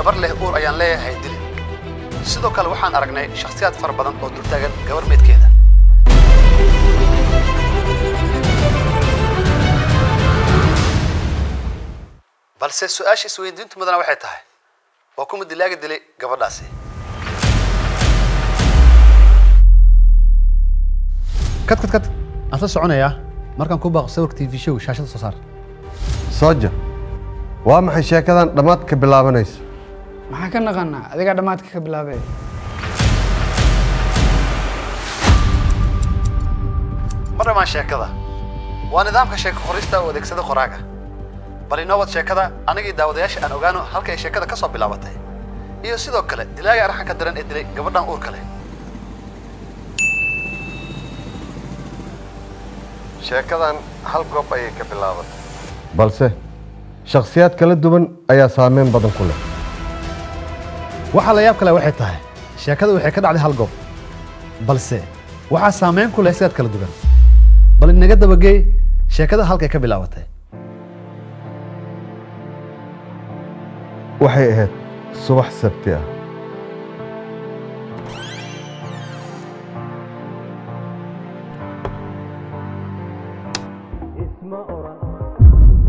gabar leh uur ayaan leeyahay dili sidoo kale waxaan aragnay shakhsiyaad fara badan oo dul taagan gabar meydkeeda balse su-aasha isweydiintu mudana waxay tahay waa kuma dilaaga dilay gabadhaasi kad kad kad aan la soconayaa markaan ku baaqo sawirka tv show shaashada soo saar sooja waa maxay sheekadan dhammaad ka bilaabanayso maxaan ka naqanaa adigaa dhammaadka ka bilaabee ma dhamaan sheekada waa nidaamka sheeko qorista oo adeegsada qoraaga bal inoo wad sheekada anigii daawadayaasha aan ogaano halka ay sheekada ka soo bilaabatay iyo sidoo kale dilaaga arxanka daran ee dilay gabadhan uurka leh sheekadan hal goob ayay ka bilaabatay balse shakhsiyaad kala duwan ayaa saameyn badan ku leh waxaa la yaab kale waxay tahay sheekada waxay ka dhacday hal goob balse waxaa saameyn ku leh sidaad kala duwan bal inaga dabageey sheekada halkay ka bilaabatay waxay ahayd subax sabti ah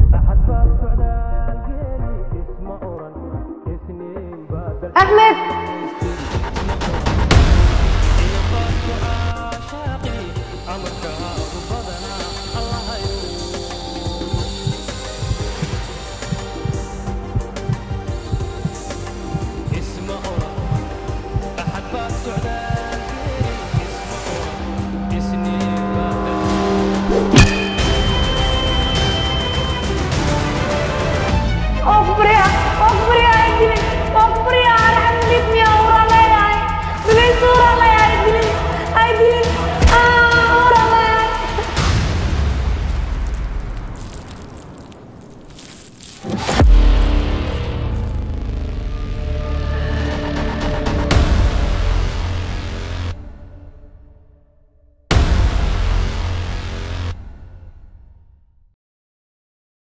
axmed